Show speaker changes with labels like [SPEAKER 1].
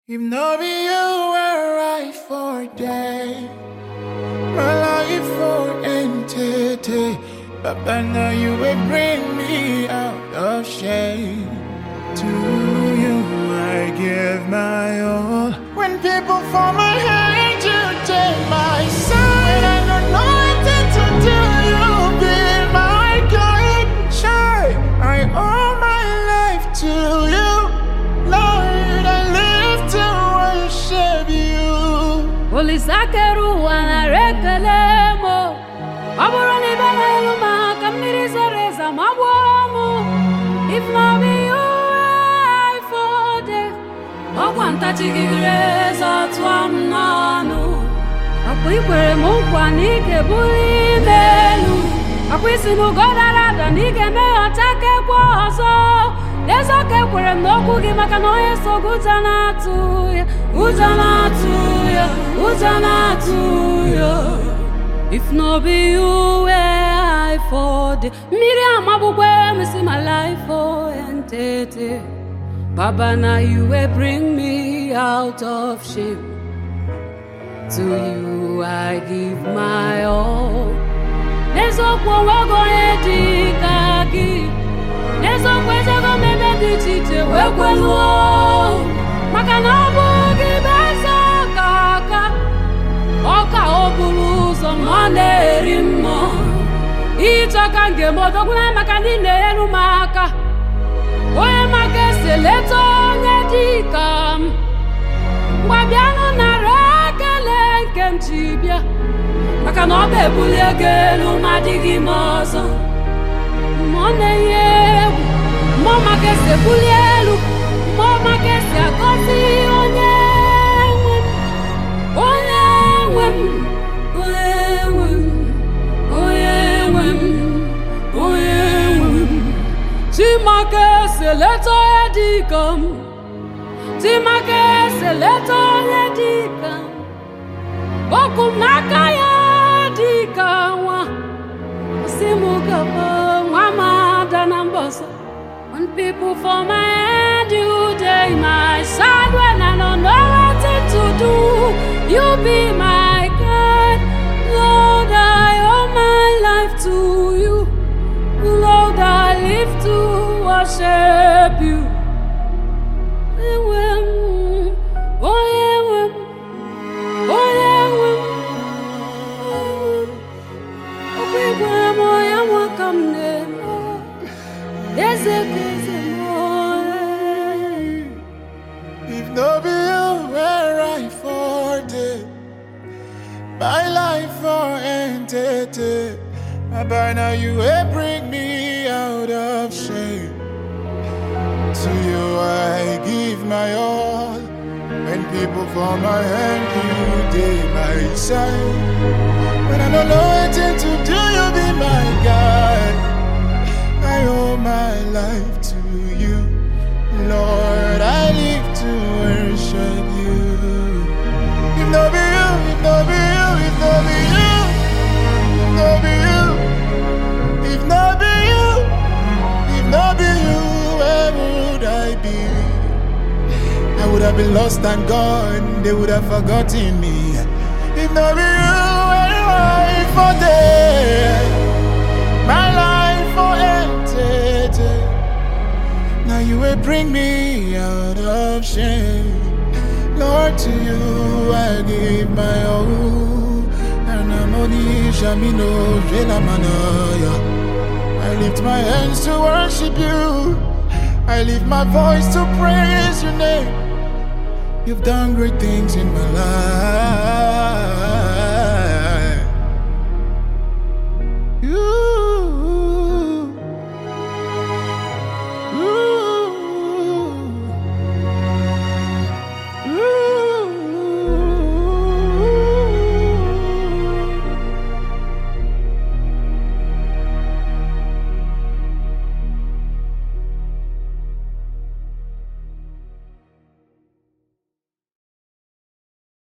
[SPEAKER 1] If no be you were right for day, my life for entity. But by now you will bring me out of shame. To you I give my all. When people fall my hand, you take my side. When I don't know what to do, you be my guide. Shy, I owe my life to you. Lord, I live to worship you.
[SPEAKER 2] Olisakere ụwa nara ekele m ọ bụrụ na ịbịa n'elu ma ka mmiri zoro ezo ma gbuo m if no be you I for day ọkwa ntachigidere eze tụọ m n'ọnụ ọkwa ikwere m nkwa na ị ga-ebuli m elu ọkwa isi m ugo dara ada na ị ga-emeghọta kekwa ọzọ n'eziokwu ekwere m n'okwu gị maka na onye so gị ụjọ na-atụ ya ụjọ na-atụ ya ụjọ na-atụ ya if no be you where I for dey mmiri amagbukwe m si my life for entete Baba na you will bring me out of shame to you I give my all n'eziokwu onwego onye dị ka gị n'eziokwu ejego m ebe dị iche iche wee kweluo maka na ọ bụ gị bụ eze ọka aka ọka o buru ụzọ ma ọ na-eri mmụọ ịchọ ka m ga-emodogwuna maka ndị na-eru m aka onye maka esi leta onye dị ka m ngwa bịanụ nara ekele nke m ji bịa maka na ọ bụ ebuli ego elu ma adịghị m ọzọ ma ọ na-eyi egwu mmụọ maka esi ebuli elu mmụọ maka esi agọzi onye nwe m onye nwe m onye nwe m onye nwe m onye nwe m chimaka esi eleta onye dị ka m chimaka esi eleta onye dị ka m okwu m n'aka ya dị ka nwa si m gaba nwa m ada na mbọ ọzọ when people for my hand you dey my side when I don't know what to do you be my guide Lord I owe my life to you Lord I live to worship you Onye nwe m, onye nwe m, onye nwe m, onye nwe m. Okwu igwe m onye nwe ka m na-eme eze ka eze m onye.
[SPEAKER 1] If no be you were I for day, my life for entity. But by now you will bring me out of shame. To you I give my all. When people fall my hand, you day my side. When I don't know what to do, you be my guide. I owe my life to you, Lord. I live to worship you. If no be you, if no be you, if no be you, if no be you, if no be you, if no be you, where would I be? I would have been lost and gone. They would have forgotten me. If no be you, where am I for day? My life for entity. Now you will bring me out of shame. Lord, to you I give my all. And I'm only Shamino Manaya. I lift my hands to worship you. I lift my voice to praise your name. You've done great things in my life.